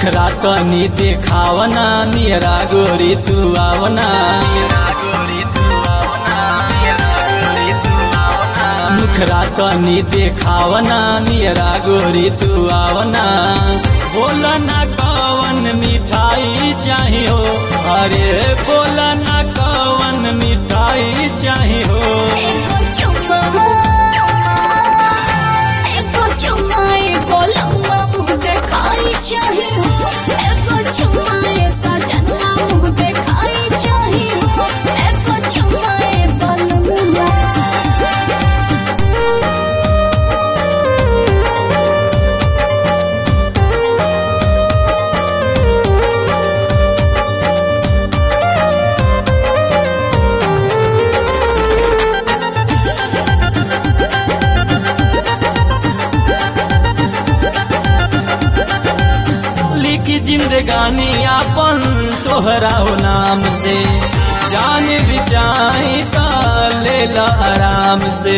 मुखरा तनी देखावना नियरा गोरी तू आवना मुखरा तनी देखावना नियरा गोरी तू आवना बोला ना कवन मिठाई चाहिए हो अरे बोला ना कवन मिठाई चाहिए हो एगो चुम्मा एगो चुम्मा एगो लम्बा मुँह देखाई चाही हो एगो चुम्मा ए सजनवा मुँह देखाई चाही हो एगो चुम्मा ए बलमुआ लिखी जिंदगानी अपन तोहरा हो नाम से जान बिचाई का लेला आराम से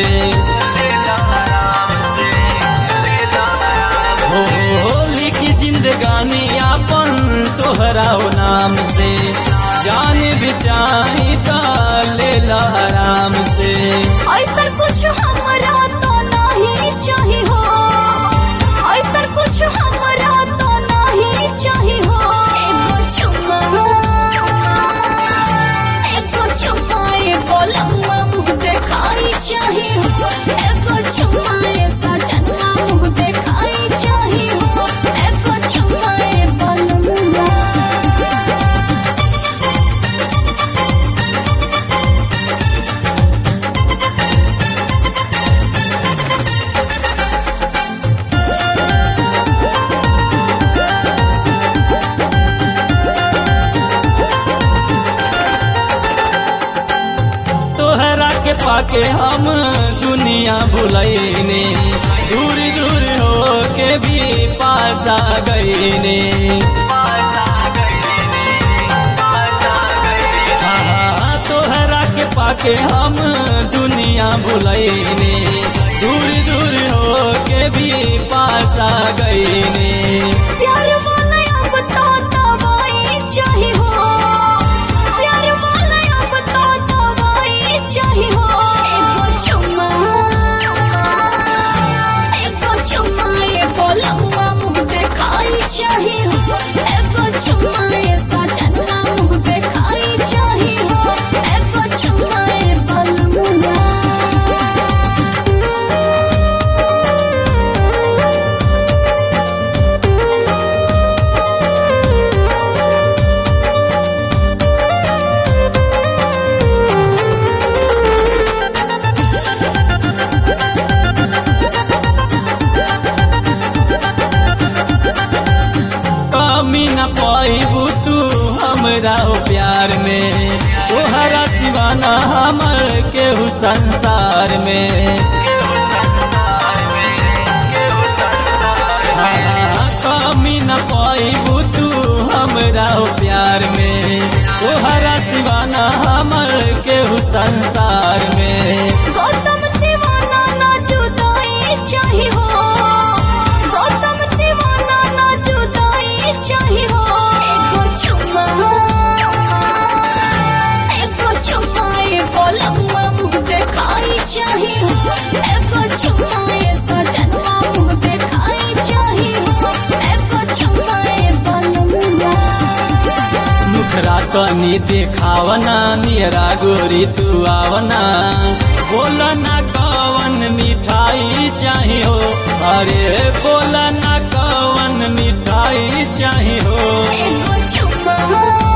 हो हो लिखी जिंदगानी अपन तोहरा हो नाम से जान बिचाई का लेला आराम से ऐसा कुछ हमरा तो नहीं चाही हो ऐसा कुछ हमरा तो नहीं चाही हो एगो चुम्मा एगो चुम्मा एगो लम्बा मुँह देखाई चाही हो एगो चुम्मा ए सजनवा मुँह देखाई चाही हो एगो चुम्मा ए बलमुआ तोहरा के पाके हम दुनिया भुलैने दूर दूर हो के भी पास आ गईने हाँ, तोहरा के पाके हम दुनिया भुलैने दूर दूर हो के भी पास आ गईने प्यार वाला अब तो दवाई चाही हो प्यार वाला अब तो दवाई चाही हो एगो चुम्मा एगो चुम्मा एगो लम्बा मुँह देखाई चाही हो एगो चुम्मा ए सजनवा मुँह देखाई चाही हो एगो चुम्मा ए बलमुआ कमी न पाइबू तू हमरा हो प्यार में तोहरा सिवाना हमर केहू संसार में हाँ, कमी न पाइबू तू हमरा हो प्यार में तोहरा सिवाना हमर केहू संसार में गौतम दीवाना ना जुदाई चाही हो गौतम दीवाना ना जुदाई चाही हो एगो चुम्मा एगो चुम्मा एगो लम्बा मुँह देखाई चाही हो एगो चुम्मा ए सजनवा मुँह देखाई चाही हो एगो चुम्मा ए बलमुआ मुखरा तनी देखावना नियरा गोरी तू आवना बोला ना कवन मिठाई चाहिए अरे बोला ना कवन मिठाई चाहिए एगो चुम्मा